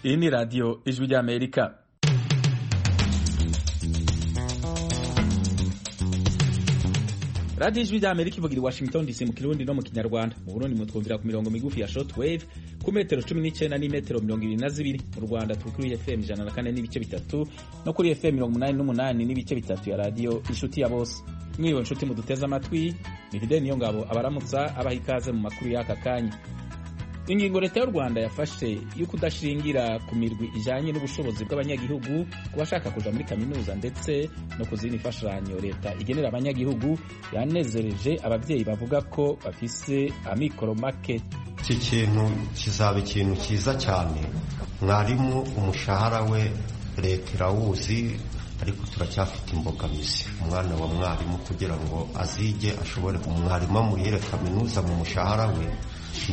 Iyi ni radiyo ijwi ry'Amerika. radiyo ijwi ry'Amerika ivugira i Washington DC mu kirundi no mu kinyarwanda mu Burundi mutwumvira ku mirongo migufi ya shortwave ku metero cumi n'icyenda n'imetero mirongo ibiri na zibiri mu Rwanda turi kuri FM ijana na kane n'ibice bitatu no kuri FM mirongo umunani n'umunani n'ibice bitatu ya radiyo inshuti ya bose mwiriwe nshuti muduteze amatwi ni Fidel Niyongabo abaramutsa abaha ikaze mu makuru y'aka kanya ingingo leta y'u rwanda yafashe yo kudashingira ku mirwi ijanye n'ubushobozi bw'abanyagihugu ku bashaka kuja muri kaminuza ndetse no ku zindi mfashanyo leta igenera abanyagihugu yanezereje abavyeyi bavuga ko bafise amikoro make iki kintu kizaba ikintu cyiza cyane mwarimu umushahara we leta irawuzi ariko turacyafite imbogamizi umwana wa mwarimu kugira ngo azige ashobore umwarimu amurire kaminuza mu mushahara we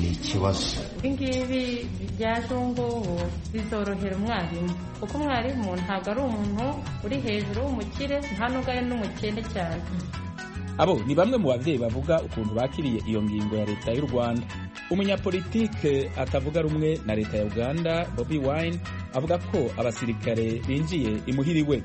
ni ikibazo ibingibi byaje ubu ngubu bizorohera umwarimu kuko umwarimu ntabwo ari umuntu uri hejuru w'umukire nta nubwo ari n'umukene cyane abo ni bamwe mu babyeyi bavuga ukuntu bakiriye iyo ngingo ya leta y'u rwanda umunyapolitike atavuga rumwe na leta ya uganda bobi wine avuga ko abasirikare binjiye imuhiriwe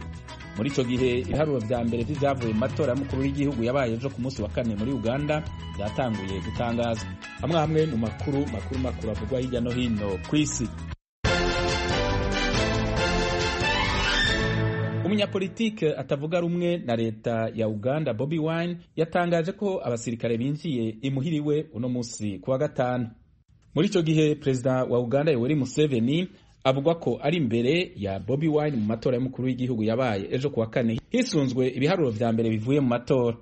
muri icyo gihe ibiharuro vya mbere vy'ivyavuye mu matora y'umukuru w'igihugu yabaye ejo ku munsi wa kane muri uganda vyatanguye gutangazwa amwe amwe mu makuru makuru makuru avugwa hirya no hino ku isi umunyapolitike atavuga rumwe na leta ya uganda bobi wine yatangaje ko abasirikare binjiye imuhiriwe uno munsi ku wa gatanu muri icyo gihe perezida wa uganda yoweri museveni avuga ko ari imbere ya bobi wine mu matora y'umukuru w'igihugu yabaye ejo ku wa kane hisunzwe ibiharuro vya mbere bivuye mu matora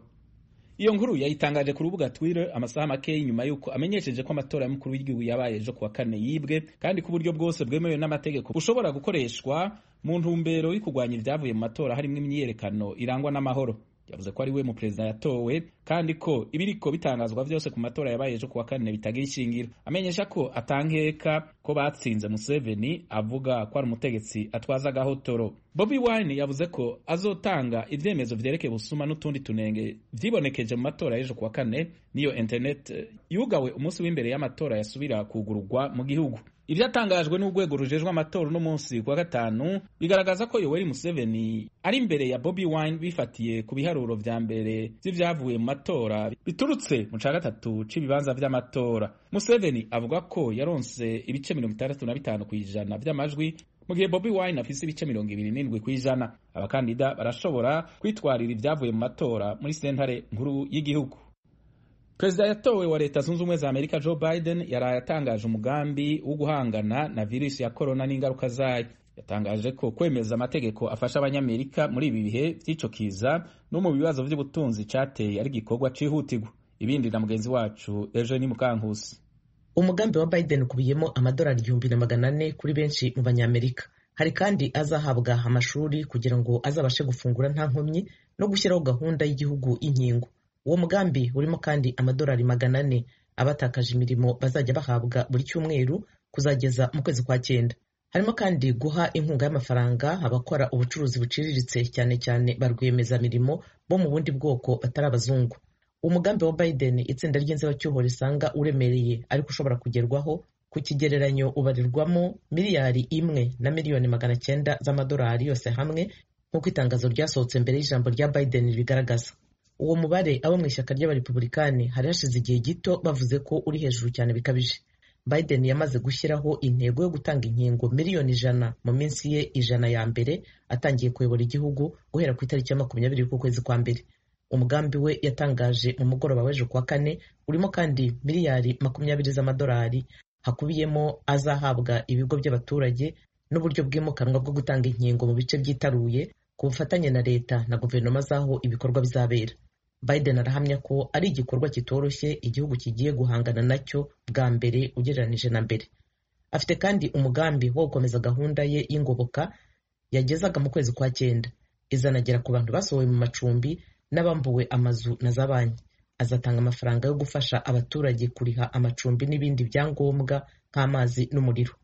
iyo nkuru yayitangaje ku rubuga Twitter amasaha makeya nyuma y'uko amenyesheje ko amatora y'umukuru w'igihugu yabaye ejo ku wa kane yibwe kandi ku buryo bwose bwemewe n'amategeko bushobora gukoreshwa mu ntumbero yo kurwanya ibyavuye mu matora harimo imyiyerekano irangwa n'amahoro yavuze ko ari we mu perezida yatowe kandi ko ibiriko bitangazwa byose ku matora yabaye ejo ku wa kane bitagira ishingiro amenyesha ko atankeka ko batsinze Museveni avuga ko ari umutegetsi atwaza agahotoro Bobi Wine yavuze ko azotanga ivyemezo vyerekeye busuma n'utundi tunenge vyibonekeje mu matora y'ejo ku wa kane niyo internet yugawe umunsi w'imbere y'amatora yasubira kugurugwa mu gihugu ivyatangajwe n'urwego rujejwe amatora uno munsi ku wa gatanu bigaragaza ko yoweri museveni ari imbere ya bobi wine bifatiye ku biharuro vya mbere vy'ivyavuye mu matora biturutse mu ca gatatu c'ibibanza vy'amatora museveni avuga ko yaronse ibice mirongo itandatu na bitanu kw'ijana vy'amajwi mu gihe bobi wine afise ibice mirongo ibiri n'indwi kw'ijana abakandida barashobora kwitwarira ivyavuye mu matora muri sentare nkuru y'igihugu perezida yatowe wa leta zunze ubumwe za amerika joe biden yaraye atangaje umugambi wo guhangana na virusi ya korona n'ingaruka zayo yatangaje ko kwemeza amategeko afasha abanyamerika muri ibi bihe by'icyo kiza no mu bibazo by'ubutunzi cyateye ari igikorwa cyihutirwa ibindi na mugenzi wacu eugene mukankusi umugambi wa biden ukubiyemo amadolari igihumbi na magana ane kuri benshi mu banyamerika hari kandi azahabwa amashuri kugira ngo azabashe gufungura nta nkomyi no gushyiraho gahunda y'igihugu y'inkingo uwo mugambi urimo kandi amadolari magana ane abatakaje imirimo bazajya bahabwa buri cyumweru kuzageza mu kwezi kwa cyenda harimo kandi guha inkunga y'amafaranga abakora ubucuruzi buciriritse cyane cyane ba rwiyemezamirimo bo mu bundi bwoko batari abazungu umugambi wa biden itsinda ry'inzibacyuho risanga uremereye ariko ushobora kugerwaho ku kigereranyo ubarirwamo miliyari imwe na miliyoni magana cyenda z'amadolari yose hamwe nk'uko itangazo ryasohotse mbere y'ijambo rya biden ribigaragaza uwo mubare abo mu ishyaka ry'abarepubulikani hari hashize igihe gito bavuze ko uri hejuru cyane bikabije biden yamaze gushyiraho intego yo gutanga inkingo miliyoni ijana mu minsi ye ijana ya mbere atangiye kuyobora igihugu guhera ku itariki ya makumyabiri y'ukwezi kwa mbere umugambi we yatangaje mu mugoroba w'ejo kuwa kane urimo kandi miliyari makumyabiri z'amadolari hakubiyemo azahabwa ibigo by'abaturage n'uburyo bwimukanwa bwo gutanga inkingo mu bice byitaruye ku bufatanye na leta na guverinoma z'aho ibikorwa bizabera biden arahamya ko ari igikorwa kitoroshye igihugu kigiye guhangana nacyo bwa mbere ugereranije na mbere afite kandi umugambi wo gukomeza gahunda ye y'ingoboka yagezaga mu kwezi kwa cyenda izanagera ku bantu basohowe mu macumbi n'abambuwe amazu na za banki azatanga amafaranga yo gufasha abaturage kuriha amacumbi n'ibindi byangombwa nk'amazi n'umuriro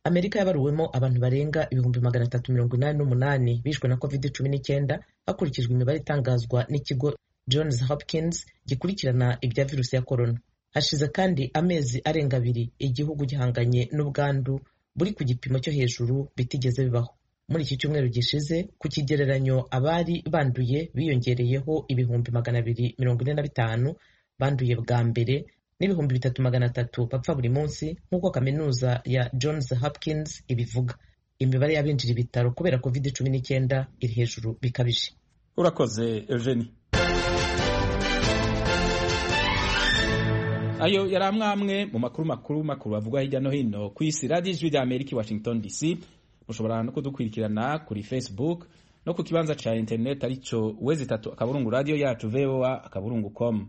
amerika yabaruwemo abantu barenga ibihumbi magana atatu mirongo inani n'umunani bishwe na covid cumi n'icyenda hakurikijwe imibare itangazwa n'ikigo johns hopkins gikurikirana ibya virusi ya korona hashize kandi amezi arenga abiri igihugu gihanganye n'ubwandu buri ku gipimo cyo hejuru bitigeze bibaho muri iki cyumweru gishize ku kigereranyo abari banduye biyongereyeho ibihumbi magana abiri mirongo ine na bitanu banduye bwa mbere n'ibihumbi bitatu magana atatu bapfa buri munsi nk'uko kaminuza ya Johns Hopkins ibivuga imibare y'abinjira ibitaro kubera covid cumi n'icyenda iri hejuru bikabije urakoze eugenie ayo yari amwe amwe mu makuru makuru makuru bavugwa hirya no hino ku isi radiyo ijwi rya amerika i washington dc mushobora no kudukurikirana kuri facebook no ku kibanza cya interineti aricyo wezi itatu akaburungu radiyo yacu voa akaburungu com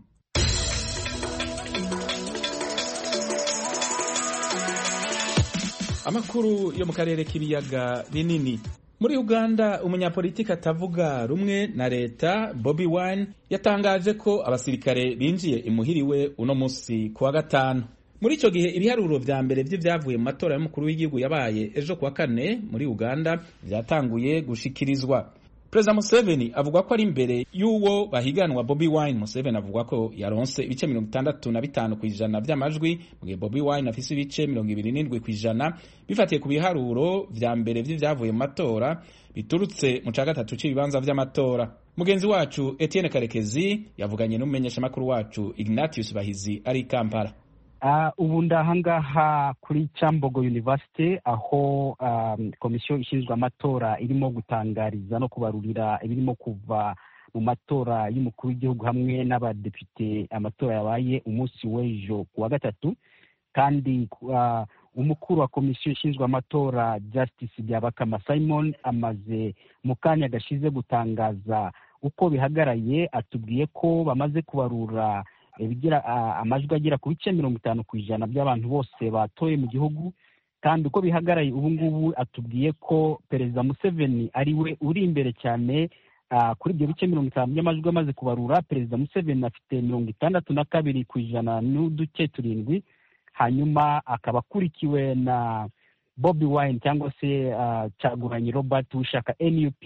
amakuru yo mu karere k'ibiyaga binini muri uganda umunyapolitiki atavuga rumwe na leta bobi wine yatangaje ko abasirikare binjiye imuhiriwe uno munsi ku wa gatanu muri icyo gihe ibiharuro vya mbere vy'ivyavuye mu matora y'umukuru w'igihugu yabaye ejo kuwa kane muri uganda vyatanguye gushikirizwa perezida museveni avuga ko ari imbere y'uwo bahiganwa bobi wine museveni avuga ko yaronse ibice mirongo itandatu na bitanu ku ijana vy'amajwi mu gihe bobi wine afise ibice mirongo ibiri n'indwi ku ijana bifatiye ku biharuro vya mbere vy'ivyavuye mu matora biturutse mu ca gatatu c'ibibanza vy'amatora mugenzi wacu etienne karekezi yavuganye n'umumenyeshamakuru wacu ignatius bahizi ari i kampala ubu ndahangaha kuri Cambogo University aho komisiyo ishinzwe amatora irimo gutangariza no kubarurira ibirimo kuva mu matora y'umukuru w'igihugu hamwe n'abadepite amatora yabaye umunsi w'ejo ku wa gatatu kandi umukuru wa komisiyo ishinzwe amatora Justice Byabakama Simon amaze mu kanya gashize gutangaza uko bihagaraye atubwiye ko bamaze kubarura ibigira amajwi agera ku bice mirongo itanu ku ijana by'abantu bose batoye mu gihugu kandi uko bihagaraye ubu ngubu atubwiye ko perezida museveni ari we uri imbere cyane kuri ibyo bice mirongo itanu by'amajwi amaze kubarura perezida museveni afite mirongo itandatu na kabiri ku ijana n'uduce turindwi hanyuma akaba akurikiwe na bobi wine cyangwa se caguranye robert ushaka nup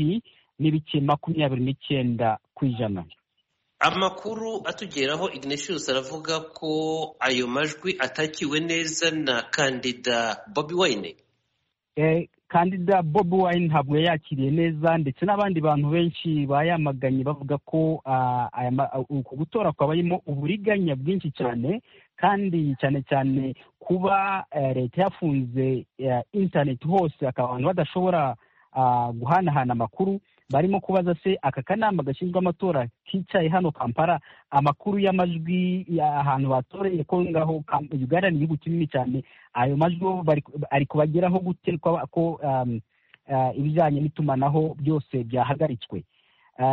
n'ibice makumyabiri n'icyenda ku ijana amakuru atugeraho ignatius aravuga ko ayo majwi atakiwe neza na kandida bobi wine kandida bobi wine ntabwo yakiriye neza ndetse n'abandi bantu benshi bayamaganye bavuga ko uku gutora kwabayemo uburiganya bwinshi cyane kandi cyane cyane kuba leta yafunze interineti hose akaba abantu badashobora guhanahana amakuru barimo kubaza se aka kanama gashinzwe amatora kicaye hano kampala amakuru y'amajwi ahantu batoreye ko ngaho uganda ni igihugu kinini cyane ayo majwi ari kubageraho gute ko ibijyanye n'itumanaho byose byahagaritswe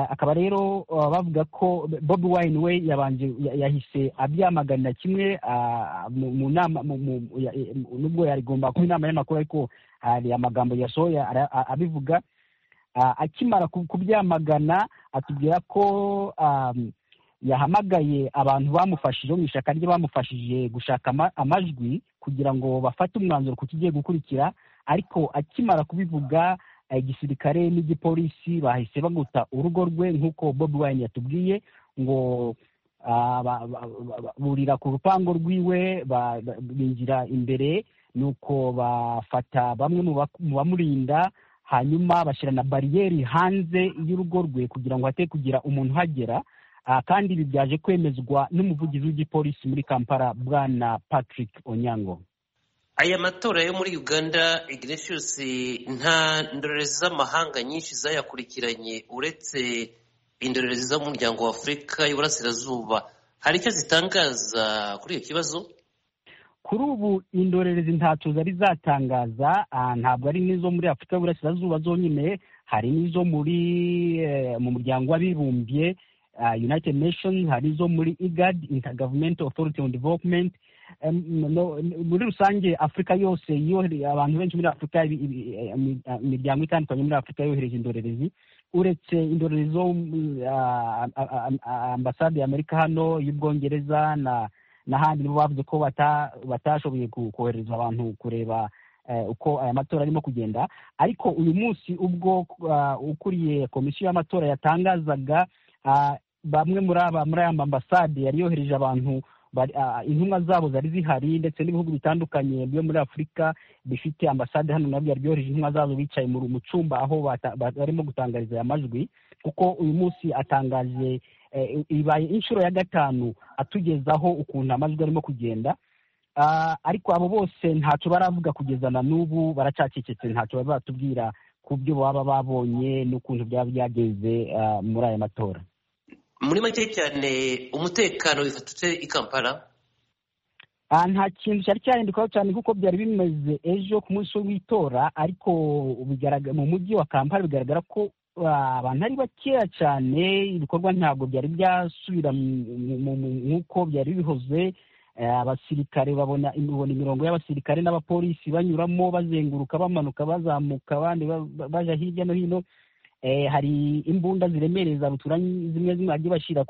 akaba rero bavuga ko bobi wine we yabanje yahise abyamaganira kimwe mu nama nubwo yarigomba kuba inama y'amakuru ariko hari amagambo yasohoye abivuga akimara kubyamagana atubwira ko yahamagaye abantu bamufashije mu ishyaka rye bamufashije gushaka amajwi kugira ngo bafate umwanzuro ku kigiye gukurikira ariko akimara kubivuga igisirikare n'igipolisi bahise baguta urugo rwe nk'uko bobi wine yatubwiye ngo burira ku rupangu rwiwe binjira imbere nuko bafata bamwe mu bamurinda hanyuma bashyira na bariyeri hanze y'urugo rwe kugira ngo hate kugira umuntu uhagera kandi ibi byaje kwemezwa n'umuvugizi w'igipolisi muri kampala bwana patrick onyango aya matora yo muri uganda ignatius nta ndorerezi z'amahanga nyinshi zayakurikiranye uretse indorerezi z'umuryango wa afurika y'uburasirazuba hari icyo zitangaza kuri icyo kibazo kuri ubu indorerezi ntacyo zari zatangaza ntabwo ari n'izo muri afurika y'uburasirazuba zonyine hari n'izo muri mu muryango w'abibumbye united nations hari izo muri igad intergovernment authority on development muri rusange afurika yose abantu benshi muri afurika imiryango itandukanye muri afurika yohereje indorerezi uretse indorerezi zo ambasade ya amerika hano y'ubwongereza na n'ahandi nibo bavuze ko batashoboye kohereza abantu kureba uko aya matora arimo kugenda ariko uyu munsi ubwo ukuriye komisiyo y'amatora yatangazaga bamwe muri aba muri aya mambasade yari yohereje abantu intumwa zabo zari zihari ndetse n'ibihugu bitandukanye byo muri afurika bifite ambasade hano nabyo byohereje intumwa zazo bicaye mu cyumba aho barimo gutangariza aya majwi kuko uyu munsi atangaje ibaye inshuro ya gatanu atugezaho ukuntu amajwi arimo kugenda ariko abo bose ntacyo baravuga kugeza na n'ubu baracacecetse ntacyo bari batubwira ku byo baba babonye n'ukuntu byaba byagenze muri aya matora muri make cyane umutekano wifatutse i kampala nta kintu cyari cyahindukaho cyane kuko byari bimeze ejo ku munsi w'itora ariko mu mujyi wa kampala bigaragara ko abantu ari bakeya cyane ibikorwa ntabwo byari byasubira nk'uko byari bihoze abasirikare babona imirongo y'abasirikare n'abapolisi banyuramo bazenguruka bamanuka bazamuka abandi baja hirya no hino hari imbunda ziremereye za ruturanye zimwe zimwe bagiye bashyira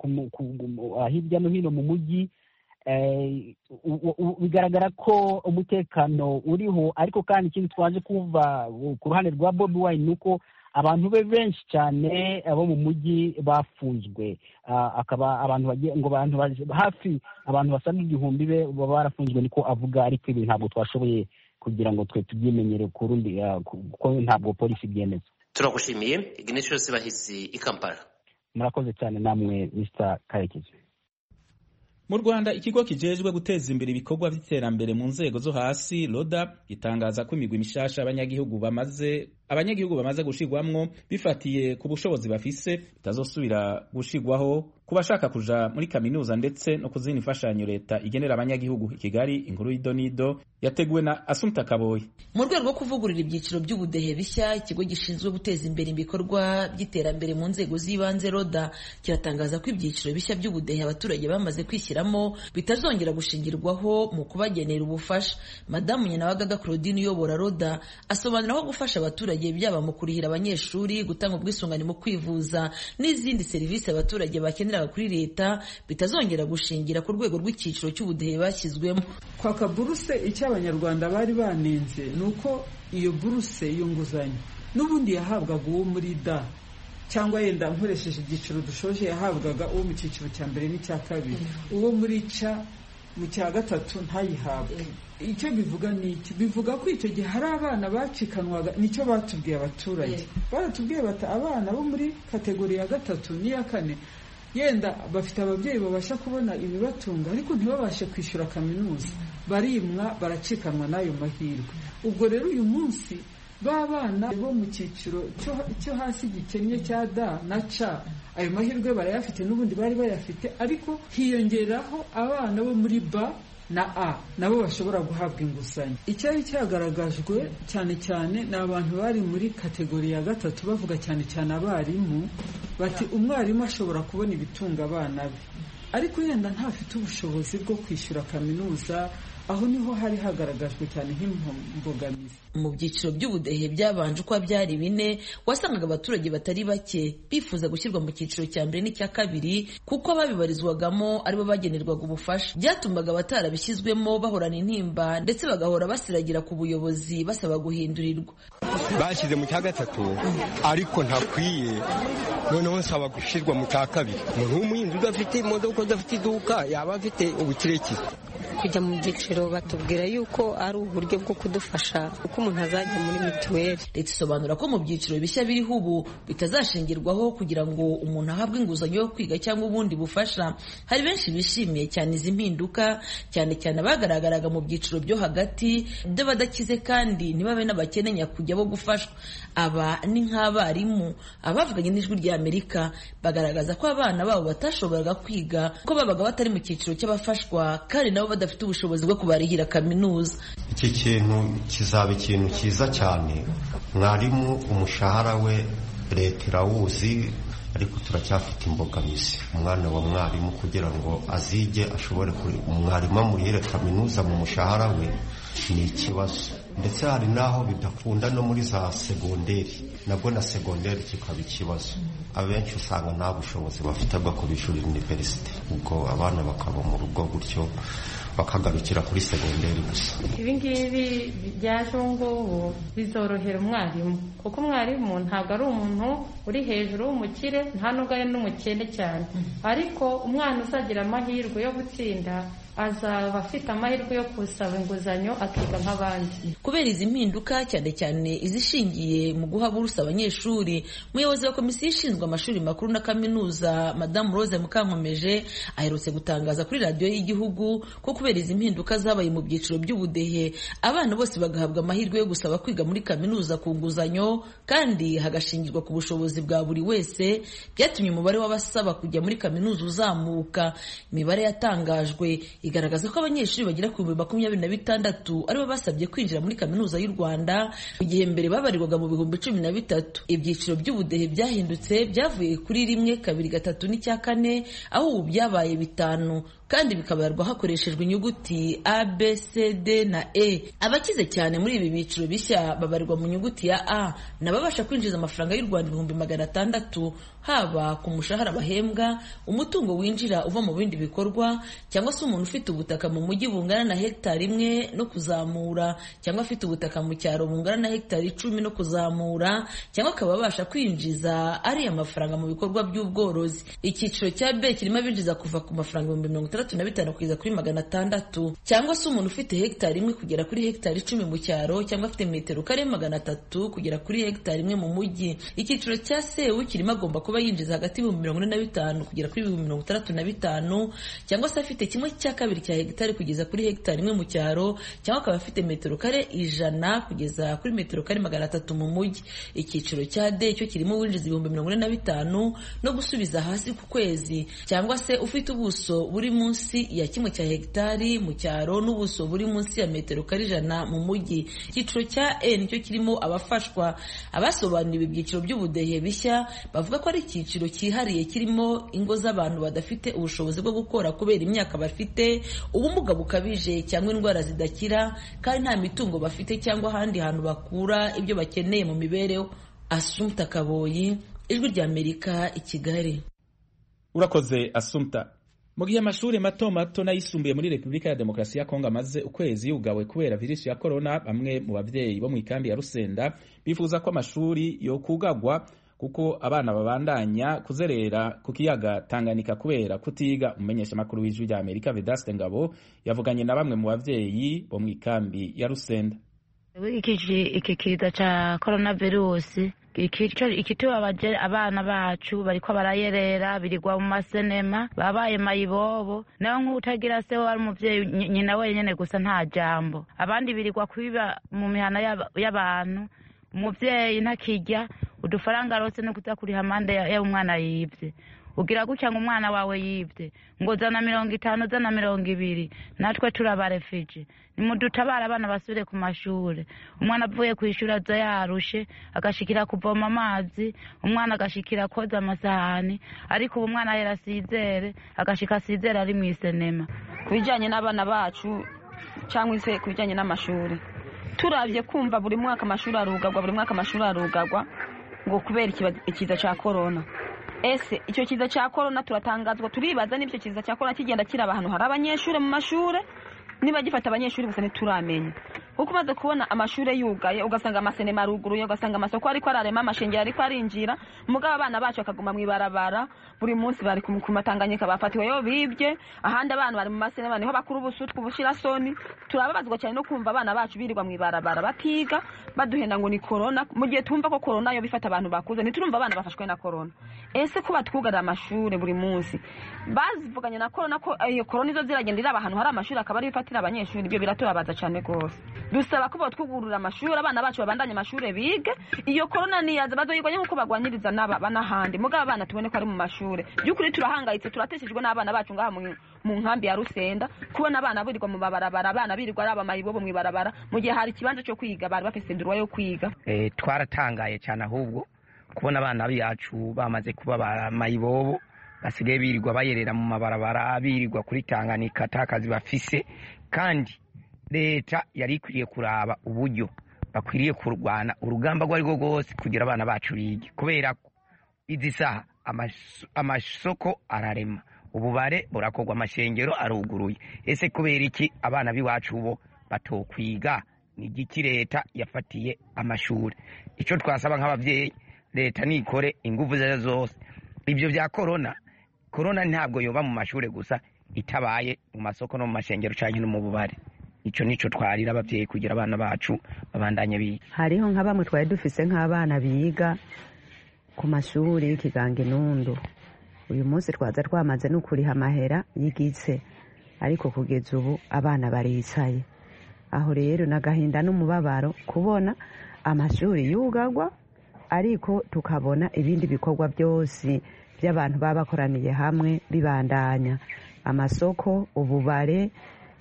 hirya no hino mu mujyi bigaragara ko umutekano uriho ariko kandi ikindi twaje kuva ku ruhande rwa bobi wayini ni uko abantu be benshi cyane bo mu mujyi bafunzwe akaba abantu ngo abantu hafi abantu basaga igihumbi be baba barafunzwe niko avuga ariko ibi ntabwo twashoboye kugira ngo twe tubyimenyere ku rundi kuko ntabwo polisi ibyemeza turagushimiye ignatius bahizi i kampala murakoze cyane namwe mr karekezi mu rwanda ikigo kijejwe guteza imbere ibikorwa by'iterambere mu nzego zo hasi roda gitangaza ko imigwi mishasha abanyagihugu bamaze abanyagihugu bamaze gushirwamwo bifatiye ku bushobozi bafise bitazosubira gushirwaho ku bashaka kuja muri kaminuza ndetse no kuzindi imfashanyo leta igenera abanyagihugu i kigali inkuru y'idonido yateguwe na asumta kaboyi mu rwego rwo kuvugurura ibyiciro by'ubudehe bishya ikigo gishinzwe guteza imbere ibikorwa by'iterambere mu nzego z'ibanze roda kiratangaza ko ibyiciro bishya by'ubudehe abaturage bamaze kwishyira bitazongera gushingirwaho mu kubagenera ubufasha madamu nyanabagaga claudine uyobora roda asobanura ko gufasha abaturage byaba mu kurihira abanyeshuri gutanga ubwisungane mu kwivuza n'izindi serivisi abaturage bakeneraga kuri leta bitazongera gushingira ku rwego rw'icyiciro cy'ubudehe bashyizwemo kwaka buruse icyo abanyarwanda bari banenze ni uko iyo buruse iyo nguzanyo n'ubundi yahabwaga uwo muri da cyangwa yenda nkoresheje ibyiciro dushoje yahabwaga uwo mu cyiciro cya mbere n'icya kabiri uwo muri ca mu cya gatatu ntayihabwe icyo bivuga ni iki bivuga ko icyo gihe hari abana bacikanwaga nicyo batubwiye abaturage baratubwiye bata abana bo muri kategori ya gatatu n'iya kane yenda bafite ababyeyi babasha kubona ibibatunga ariko ntibabashe kwishyura kaminuza barimwa baracikanwa n'ayo mahirwe ubwo rero uyu munsi ba bana bo mu cyiciro cyo hasi gikennye cya da na ca ayo mahirwe barayafite n'ubundi bari bayafite ariko hiyongeraho abana bo muri ba na a nabo bashobora guhabwa inguzanyo icyari cyagaragajwe cyane cyane ni abantu bari muri kategori ya gatatu bavuga cyane cyane abarimu bati umwarimu ashobora kubona ibitunga abana be ariko yenda ntafite ubushobozi bwo kwishyura kaminuza aho niho hari hagaragajwe cyane nk'imbogamizi mu byiciro by'ubudehe byabanje uko byari bine wasangaga abaturage batari bake bifuza gushyirwa mu cyiciro cya mbere n'icya kabiri kuko ababibarizwagamo aribo bagenerwaga ubufasha byatumaga abatarabishyizwemo bahorana intimba ndetse bagahora basiragira ku buyobozi basaba guhindurirwa bashyize mu cya gatatu ariko ntakwiye noneho nsaba gushyirwa mu cya kabiri umuntu w'umuhinzi udafite imodoka udafite iduka yaba afite ubukirekire kujya mu byiciro batubwira yuko ari uburyo bwo kudufasha kuko umuntu azajya muri mituweli leta isobanura ko mu byiciro bishya biriho ubu bitazashingirwaho kugira ngo umuntu ahabwe inguzanyo yo kwiga cyangwa ubundi bufasha hari benshi bishimiye cyane izi mpinduka cyane cyane abagaragaraga mu byiciro byo hagati by'abadakize kandi ntibabe n'abakene nyakujya bo gufashwa aba ni nk'abarimu abavuganye n'ijwi rya amerika bagaragaza ko abana babo batashoboraga kwiga ko babaga batari mu cyiciro cy'abafashwa kandi nabo badafite ubushobozi bwo kubarihira kaminuza iki kintu kizaba ikintu cyiza cyane mwarimu umushahara we leta irawuzi ariko turacyafite imbogamizi umwana wa mwarimu kugira ngo azige ashobore umwarimu amurihire kaminuza mu mushahara we ni ikibazo ndetse hari n'aho bidakunda no muri za segonderi nabwo na segonderi kikaba ikibazo abenshi usanga nta bushobozi bafite bwo kubishurira iniverisite ubwo abana bakaba mu rugo gutyo bakagarukira kuri segonderi gusa ibi ngibi byaje ubu ngubu bizorohera umwarimu kuko umwarimu ntabwo ari umuntu uri hejuru w'umukire nta nubwo ari n'umukene cyane ariko umwana uzagira amahirwe yo gutsinda azaba afite amahirwe yo gusaba inguzanyo akiga nk'abandi kubera izi mpinduka cyane cyane izishingiye mu guha buruse abanyeshuri umuyobozi wa komisiyo ishinzwe amashuri makuru na kaminuza madamu rose mukankomeje aherutse gutangaza kuri radiyo y'igihugu ko kubera izi mpinduka zabaye mu byiciro by'ubudehe abana bose bagahabwa amahirwe yo gusaba kwiga muri kaminuza ku nguzanyo kandi hagashingirwa ku bushobozi bwa buri wese byatumye umubare w'abasaba kujya muri kaminuza uzamuka imibare yatangajwe igaragaza ko abanyeshuri bagera ku bihumbi makumyabiri na bitandatu aribo basabye kwinjira muri kaminuza y'u rwanda mu gihe mbere babarirwaga mu bihumbi cumi na bitatu ibyiciro by'ubudehe byahindutse byavuye kuri rimwe kabiri gatatu n'icya kane aho ubu byabaye bitanu kandi bikabarwa hakoreshejwe inyuguti a b c d na e abakize cyane muri ibi byiciro bishya babarirwa mu nyuguti ya a nababasha kwinjiza amafaranga y'u rwanda ibihumbi magana atandatu haba ku mushahara bahembwa umutungo winjira uva mu bindi bikorwa cyangwa se umuntu ufite ubutaka mu mujyi bungana na hegitari imwe no kuzamura cyangwa afite ubutaka mu cyaro bungana na hegitari icumi no kuzamura cyangwa akaba abasha kwinjiza ariya mafaranga mu bikorwa by'ubworozi icyiciro cya b kirimo abinjiza kuva ku mafaranga ibihumbi mirongo itandatu na bitanu kugeza kuri magana atandatu cyangwa se umuntu ufite hegitari imwe kugera kuri hegitari icumi mu cyaro cyangwa afite metero kare magana atatu kugera kuri hegitari imwe mu mujyi icyiciro cya sewu kirimo agomba kuba yinjiza hagati y'ibihumbi mirongo ine na bitanu kugera kuri ibihumbi mirongo itandatu na bitanu cyangwa se afite kimwe cya kabiri cya hegitari kugeza kuri hegitari imwe mu cyaro cyangwa akaba afite metero kare ijana kugeza kuri metero kare magana atatu mu mujyi icyiciro cya d cyo kirimo uwinjiza ibihumbi mirongo ine na bitanu no gusubiza hasi ku kwezi cyangwa se ufite ubuso buri munsi munsi ya kimwe cya hegitari mu cyaro n'ubuso buri munsi ya metero kare ijana mu mujyi icyiciro cya e nicyo kirimo abafashwa abasobanuriwe ibyiciro by'ubudehe bishya bavuga ko ari icyiciro cyihariye kirimo ingo z'abantu badafite ubushobozi bwo gukora kubera imyaka bafite ubumuga bukabije cyangwa indwara zidakira kandi nta mitungo bafite cyangwa ahandi hantu bakura ibyo bakeneye mu mibereho asumta kaboyi ijwi ry'amerika i kigali urakoze asumta mu gihe amashuri mato mato n'ayisumbuye muri repubulika ya demokarasi ya kongo amaze ukwezi yugawe kubera virusi ya korona bamwe mu babyeyi bo mu ikambi ya rusenda bifuza ko amashuri yokugagwa kuko abana babandanya kuzerera ku kiyaga tanganika kubera kutiga umumenyeshamakuru w'ijwi rya amerika vedaste ngabo yavuganye na bamwe mu babyeyi bo mu ikambi ya rusenda iki kiza cya korona virusi ikitiwe abana bacu bariko barayerera birigwa mu masenema babaye mayibobo nawe nk'utagira se we ari umuvyeyi nyina wenyene gusa nta jambo abandi birigwa kwiba mu mihana y'abantu umuvyeyi ntakirya udufaranga rose no kuza kuriha amande y'umwana yibye ugira gutya ngo umwana wawe yibye ngo zana mirongo itanu zana mirongo ibiri natwe turabarefije nimudutabare abana basubire ku mashuri umwana avuye ku ishuri aza yarushe agashikira kuvoma amazi umwana agashikira koza amasahani ariko ubu umwana ahera asizere agashika asizere ari mu isenema ku bijyanye n'abana bacu cyangwa se ku bijyanye n'amashuri turabye kumva buri mwaka amashuri arugagwa buri mwaka amashuri arugagwa ngo kubera ikiza cya korona ese icyo kiza cya korona turatangazwa turibaza n'icyo kiza cya korona kigenda kiraba ahantu hari abanyeshuri mu mashuri niba gifata abanyeshuri gusa ntituramenya kuko umaze kubona amashuri yugaye ugasanga amasenema aruguruye ugasanga amasoko ariko ararema amashengero ariko arinjira mugabo abana bacu bakaguma mu ibarabara buri munsi bari ku matanganyika bafatiweyo bibye ahandi abana bari mu masenema niho bakura ubusutwa ubushirasoni turababazwa cyane no kumva abana bacu birirwa mu ibarabara batiga baduhenda ngo ni korona mu gihe tumva ko korona yo bifata abantu bakuze ntiturumva abana bafashwe na korona ese ko batwugarira amashuri buri munsi bazivuganye na korona ko iyo korona izo ziragenda iraba ahantu hari amashuri akaba ariyo ifatira abanyeshuri ibyo biraturabaza cyane rwose dusaba ko batwugurura amashuri abana bacu babandanye amashuri bige iyo korona niyaza bazoyigwanye nk'uko bagwanyiriza n'aba n'ahandi mugabo abana tubone ko ari mu mashuri by'ukuri turahangayitse turateshejwe n'abana bacu ngaha mu nkambi ya rusenda kubona abana birirwa mu mabarabara abana birirwa ari abamayibobo mu ibarabara mu gihe hari ikibanza cyo kwiga bari bafite sendurwa yo kwiga twaratangaye cyane ahubwo kubona abana bacu bamaze kuba mayibobo basigaye birirwa bayerera mu mabarabara birirwa kuri tanganika atakazi bafise kandi leta yari ikwiriye kuraba uburyo bakwiriye kurwana urugamba rwo ari rwo rwose kugira abana bacu bige kubera ko izi saha amaso- amasoko ararema ububare burakorwa amashengero aruguruye ese kubera iki abana b'iwacu bo batokwiga ni igiki leta yafatiye amashuri icyo twasaba nk'ababyeyi leta nikore ingufu zayo zose ibyo bya korona korona ntabwo yoba mu mashuri gusa itabaye mu masoko no mu mashengero cyangwa no mu bubare icyo nicyo twarira ababyeyi kugira abana bacu babandanye biga hariho nka bamwe twari dufise nk'abana biga ku mashuri y'ikiganga inundu uyu munsi twaza twamaze no kuriha amahera y'igitse ariko kugeza ubu abana baricaye aho rero n'agahinda n'umubabaro kubona amashuri yugagwa ariko tukabona ibindi bikorwa byose by'abantu baba bakoraniye hamwe bibandanya amasoko ububare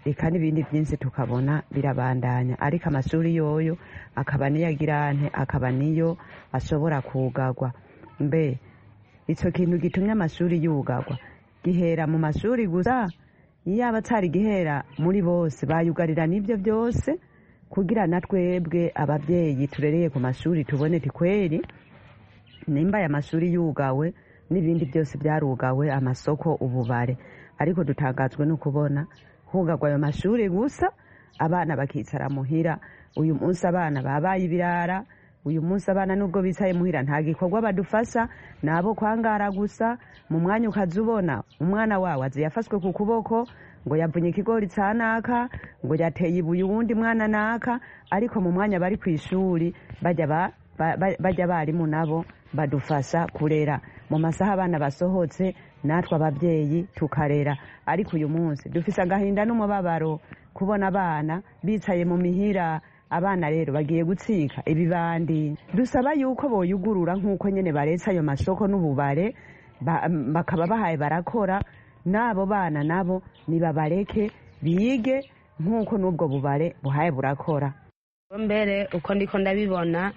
reka n'ibindi byinshi tukabona birabandanya ariko amashuri yoyo akaba niyo agirante akaba niyo ashobora kugagwa mbe icyo kintu gitumye amashuri yugagwa gihera mu mashuri gusa yaba atari gihera muri bose bayugarira n'ibyo byose kugira na twebwe ababyeyi turereye ku mashuri tubone tikweri nimba aya mashuri yugawe n'ibindi byose byarugawe amasoko ububare ariko dutangazwe no kubona hugagwa ayo mashuri gusa abana bakicara muhira uyu munsi abana babaye ibirara uyu munsi abana nubwo bicaye muhira nta gikorwa badufasha ni abo kwangara gusa mu mwanya ukaza ubona umwana wawe azi yafashwe ku kuboko ngo yavunye ikigori cya naka ngo yateye ibuye uwundi mwana naka ariko mu mwanya bari ku ishuri bajya ba ba- ba- bajya abarimu nabo badufasha kurera mu masaha abana basohotse natwe ababyeyi tukarera ariko uyu munsi dufise agahinda n'umubabaro kubona abana bicaye mu mihira abana rero bagiye gutsika ibibandi dusaba yuko boyugurura nk'uko nyine baretse ayo masoko n'ububare ba- bakaba bahaye barakora n'abo bana nabo nibabareke bige nk'uko n'ubwo bubare buhaye burakora mbere uko ndiko ndabibona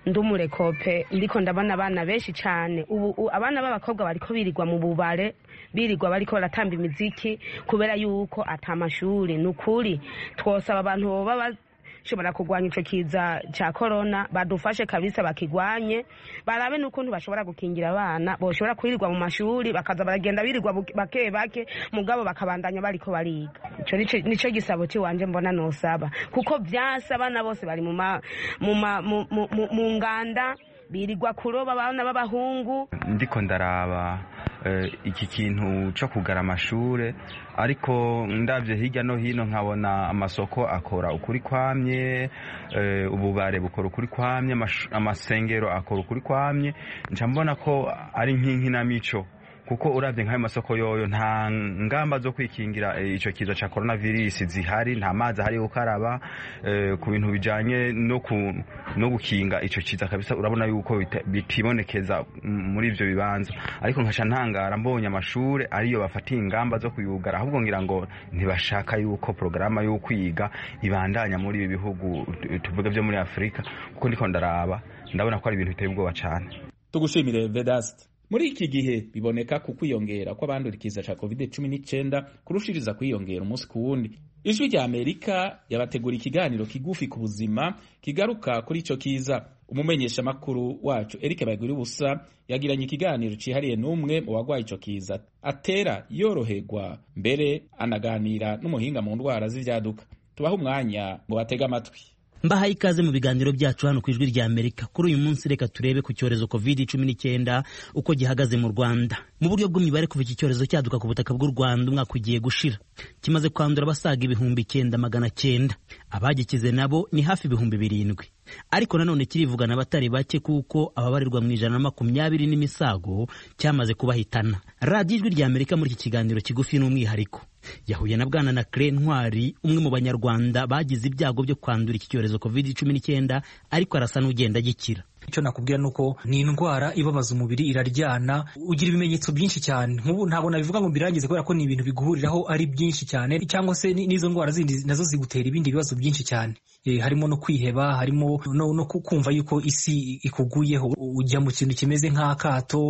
ndumurekope ndiko ndabona abana benshi cyane ubu u- abana b'abakobwa bariko birirwa mu bubare birirwa bariko baratamba imiziki kubera yuko ata mashuri ni ukuri twosaba abantu boba bashobora kurwanya ico kiza ca korona badufashe kabisa bakigwanye barabe n'ukuntu bashobora gukingira abana boshobora kwirirwa mu mashuri bakaza baragenda birirwa buke- bake bake mugabo bakabandanya bariko bariga ico nico- nico gisabo ciwanje mbona nosaba kuko vyasa abana bose bari mu ma- mu ma- mu- mu- mu- mu nganda birirwa kuroba abana b'abahungu ndiko ndaraba eh, iki kintu cyo kugara amashure ariko ndabye hirya no hino nkabona amasoko akora ukuri kwamye eh, ububare bukora ukuri kwamye amash- amasengero akora ukuri kwamye nca mbona ko ari nk'inkinamico kuko urabye nk'ayo masoko yoyo nta ngamba zo kwikingira eh, ico kiza ca coronavirus zihari nta mazi ahari yo gukaraba eh, ku bintu bijanye no ku- no gukinga ico kiza kabisa urabona yuko bita- bitibonekeza m- muri ivyo bibanza ariko nkaca ntangara mbonye amashure ariyo bafatiye ingamba zo kuyugara ahubwo ngira ngo ntibashaka yuko porogaramu yo kwiga ibandanya muri ibi bihugu tu- tuvuga vyo muri afurika kuko ndiko ndaraba ndabona ko ari ibintu biteye ubwoba cane tugushimire vedasite muri iki gihe biboneka ku kwiyongera kw'abandura ikiza cya covid cumi n'icyenda kurushiriza kwiyongera umunsi ku wundi ijwi rya amerika yabategura ikiganiro kigufi ku buzima kigaruka kuri icyo kiza umumenyeshamakuru wacu eric bagiri ubusa yagiranye ikiganiro cyihariye n'umwe mu barwaye icyo kiza atera yoroherwa mbere anaganira n'umuhinga mu ndwara z'ibyaduka tubahe umwanya ngo batege amatwi mbahaye ikaze mu biganiro byacu hano ku ijwi rya amerika kuri uyu munsi reka turebe ku cyorezo covid cumi n'icyenda uko gihagaze mu rwanda mu buryo bw'imibare kuva iki cyorezo cyaduka ku butaka bw'u rwanda umwaka ugiye gushira kimaze kwandura abasaga ibihumbi icyenda magana cyenda abagikize nabo ni hafi ibihumbi birindwi ariko nanone kirivugana abatari bake kuko ababarirwa mu ijana na makumyabiri n'imisago cyamaze kubahitana radiyo ijwi rya amerika muri iki kiganiro kigufi n'umwihariko yahuye na bwana na Claire ntwari umwe mu banyarwanda bagize ibyago byo kwandura iki cyorezo covid cumi n'icyenda ariko arasa n'ugenda agikira icyo nakubwira ni uko ni indwara ibabaza umubiri iraryana ugira ibimenyetso byinshi cyane nk'ubu ntabwo nabivuga ngo mbirangize kubera ko ni ibintu biguhuriraho ari byinshi cyane cyangwa se ni- n'izo ndwara zindi nazo zigutera ibindi bibazo byinshi cyane Eh, harimo no kwiheba harimo no, no ku- kumva yuko isi ikuguyeho ujya mu kintu kimeze nk'akato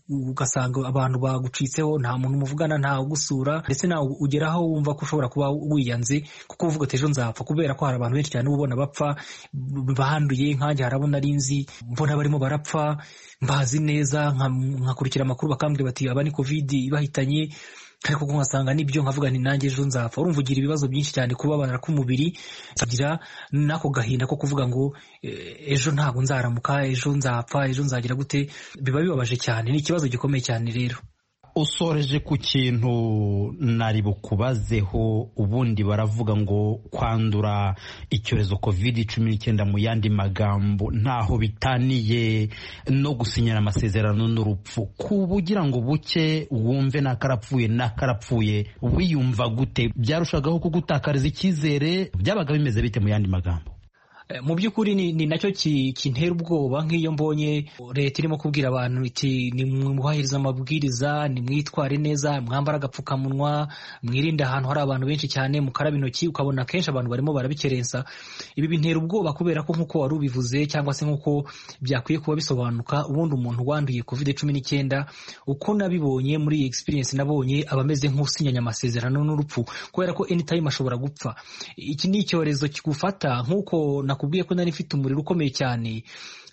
ugasanga abantu bagucitseho nta muntu muvugana nta ugusura ndetse nawe ugeraho wumva ko ushobora kuba wiyanze kuko uvuga uti ejo nzapfa kubera ko hari abantu benshi cyane uba ubona bapfa b- banduye nkanjye harabona ari nzi mbona barimo barapfa mbazi neza nka- nkakurikira amakuru bakambwira bati aba ni kovidi ibahitanye ariko ko nkasanga nibyo nkavuga nti nanjye ejo nzapfa urumva ugira ibibazo byinshi cyane kubabara k'umubiri ukagira n'ako gahinda ko kuvuga ngo eh, ejo ntabwo nzaramuka ejo nzapfa ejo nzagira gute biba bibabaje cyane ni ikibazo gikomeye cyane rero usoreje ku kintu nari bukubazeho ubundi baravuga ngo kwandura icyorezo covid cumi n'icyenda mu yandi magambo ntaho bitaniye no gusinyana amasezerano n'urupfu kuba ugira ngo buke wumve nakarapfuye nakarapfuye wiyumva gute byarushagaho kugutakariza icyizere byabaga bimeze bite mu yandi magambo Eh, mu by'ukuri ni, ni nacyo ki- kintera ubwoba nk'iyo mbonye leta irimo kubwira abantu iti nimwubahirize amabwiriza nimwitware neza mwambare agapfukamunwa mwirinde ahantu hari abantu benshi cyane mukaraba intoki ukabona kenshi abantu barimo barabikerensa ibi bintera ubwoba kubera ko nk'uko wari ubivuze cyangwa se nk'uko byakwiye kuba bisobanuka ubundi umuntu wanduye covid cumi n'icyenda uko nabibonye muri iyi experience nabonye aba ameze nk'usinyanya amasezerano n'urupfu kubera ko anytime ashobora gupfa iki ni icyorezo kigufata nk'uko nakubwiye ko nari mfite umuriro ukomeye cyane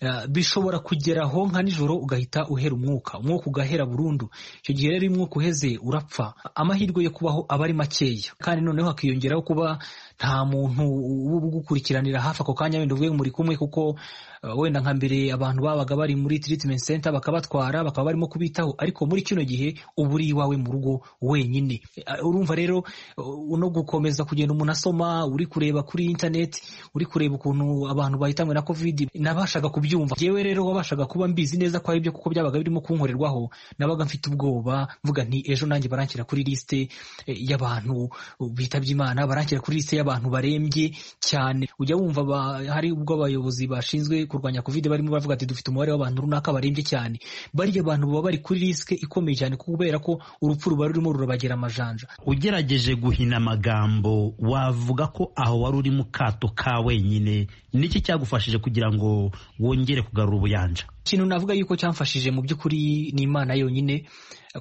eh, bishobora kugeraho nka nijoro ugahita uhera umwuka umwuka ugahera burundu icyo gihe rero iyo umwuka uheze urapfa amahirwe yo kubaho aba ari makeya kandi noneho hakiyongeraho kuba nta muntu uba ugukurikiranira hafi ako kanya wenda uvuye ngo muri kumwe kuko eh, wenda nka mbere abantu babaga bari muri treatment center bakabatwara bakaba barimo kubitaho ariko muri kino gihe uba uri iwawe mu rugo wenyine Eh, urumva rero eh, no gukomeza kugenda umuntu asoma uri kureba kuri internet uri kureba ukuntu abantu bahitanywe na covid nabashaga kubyumva yewe rero wabashaga kuba mbizi neza ko ari byo kuko byabaga birimo kunkorerwaho nabaga mfite ubwoba mvuga nti ejo nanjye baranshyira kuri lisite eh, y'abantu bitabye imana baranshyira kuri lisite y'abantu barembye cyane ujya wumva aba- hari ubwo abayobozi bashinzwe kurwanya covid barimo bavuga ati dufite umubare w'abantu runaka barembye cyane bariya abantu baba bari kuri risike ikomeye cyane kubera ko urupfu ruba rurimo rurabagera amajanja ugerageje guhina amagambo wavuga ko aho wari uri mu kato ka wenyine niki cyagufashije kugira ngo wongere kugarura ubuyanja ikintu navuga yuko cyamfashije mu by'ukuri ni imana yonyine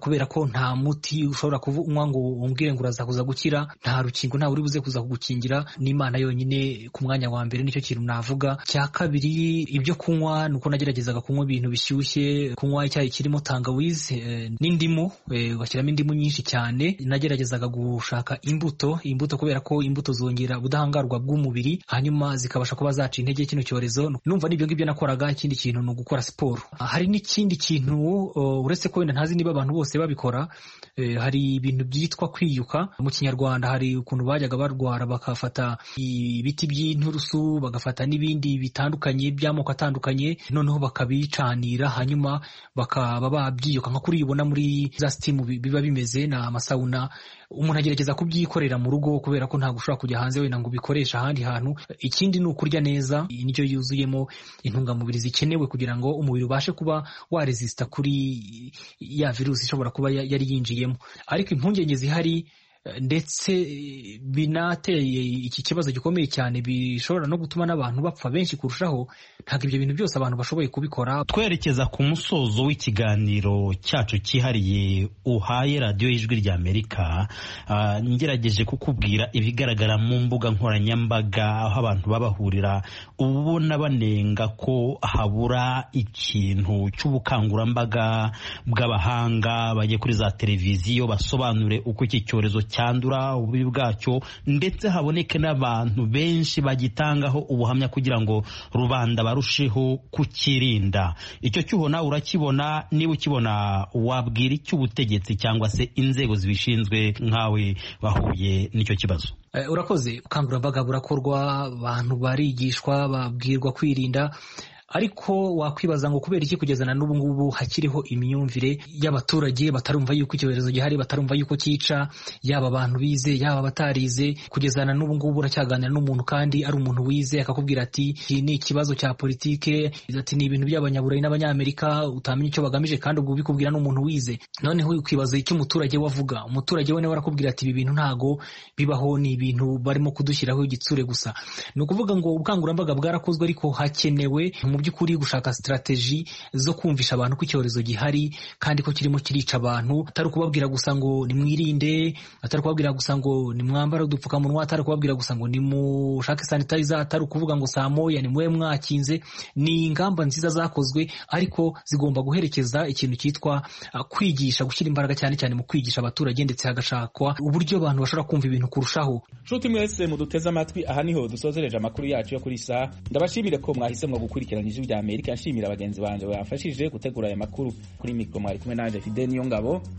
kubera ko nta muti ushobora kunywa ngo umbwire ngo uraza kuza gukira nta rukingo ntawe uri buze kuza kugukingira ni imana yonyine ku mwanya wa mbere nicyo kintu navuga cya kabiri ibyo kunywa ni uko nageragezaga kunywa ibintu bishyushye kunywa icyayi kirimo tangawizi eh, n'indimu eh, ugashyiramo indimu nyinshi cyane nageragezaga gushaka imbuto imbuto kubera ko imbuto zongera ubudahangarwa bw'umubiri hanyuma zikabasha kuba zaca intege kino cyorezo numva n'ibyo ngibyo nakoraga ikindi kintu ni ugukora siporo hari n'ikindi kintu uh, uretse ko wenda ntazi niba abantu bose babikora eh, hari ibintu byitwa kwiyuka mu kinyarwanda hari ukuntu bajyaga barwara bakafata ibiti by'inturusu bagafata n'ibindi bitandukanye by'amoko atandukanye noneho bakabicanira hanyuma bakaba babyiyuka nka kuri uyibona muri za sitimu bi- biba bimeze ni amasawuna umuntu agerageza kubyikorera mu rugo kubera ko ntabwo ushobora kujya hanze wenda ngo ubikoreshe ahandi hantu ikindi ni ukurya neza indyo yuzuyemo intungamubiri zikenewe kugira ngo umubiri ubashe kuba waresisita kuri ya virusi ishobora kuba ya- yari yinjiyemo ariko impungenge zihari eh, ndetse eh, binateye iki kibazo gikomeye cyane bishobora no gutuma n'abantu bapfa benshi kurushaho ntabwo ibyo bintu byose abantu bashoboye kubikora twerekeza ku musozo w'ikiganiro cyacu cyihariye uhaye radiyo y'ijwi rya amerika Ah, ngerageje kukubwira ibigaragara mu mbuga nkoranyambaga aho abantu babahurira ubona banenga ko habura ikintu cy'ubukangurambaga bw'abahanga bajye kuri za televiziyo basobanure uko iki cyorezo cyandura ububi bwacyo ndetse haboneke n'abantu benshi bagitangaho ubuhamya kugira ngo rubanda barusheho kukirinda icyo cyuho nawe urakibona niba ukibona wabwira icyo ubutegetsi cyangwa se inzego zibishinzwe nkawe bahuye n'icyo kibazo Eh, urakoze ubukangurambaga burakorwa abantu barigishwa babwirwa kwirinda ariko wakwibaza ngo kubera iki kugeza na n'ubu ngubu hakiriho imyumvire y'abaturage batarumva yuko icyorezo gihari batarumva yuko cyica yaba abantu bize yaba abatarize kugeza na n'ubu ngubu uracyaganira n'umuntu kandi ari umuntu wize akakubwira ati iki ni ikibazo cya politike ati ni ibintu by'abanyaburayi n'abanyamerika utamenya icyo bagamije kandi ubwo ubikubwira n'umuntu wize noneho ukibaza icyo umuturage we avuga umuturage we nawe arakubwira ati ibi bintu ntago bibaho ni ibintu barimo kudushyiraho igitsure gusa ni ukuvuga ngo ubukangurambaga bwarakozwe ariko hakenewe mu by'ukuri gushaka sitarateji zo kumvisha abantu ko icyorezo gihari kandi ko kirimo kirica abantu atari ukubabwira gusa ngo nimwirinde atari ukubabwira gusa ngo nimwambare udupfukamunwa atari ukubabwira gusa ngo nimushake sanitayiza atari ukuvuga ngo saa moya nimube mwakinze ni ingamba nziza zakozwe ariko zigomba guherekeza ikintu cyitwa uh, kwigisha gushyira imbaraga cyane cyane mu kwigisha abaturage ndetse hagashakwa uburyo abantu bashobora kumva ibintu kurushaho nshuti mwese muduteze amatwi aha niho dusozereje amakuru yacu yo kuri saa ndabashimire ko mwahisemo gukurikirana ijwi rya amerika nshimira bagenzi banjye bamfashije gutegura aya makuru kuri mikoro mwari kumwe nanjye fide niyo ngabo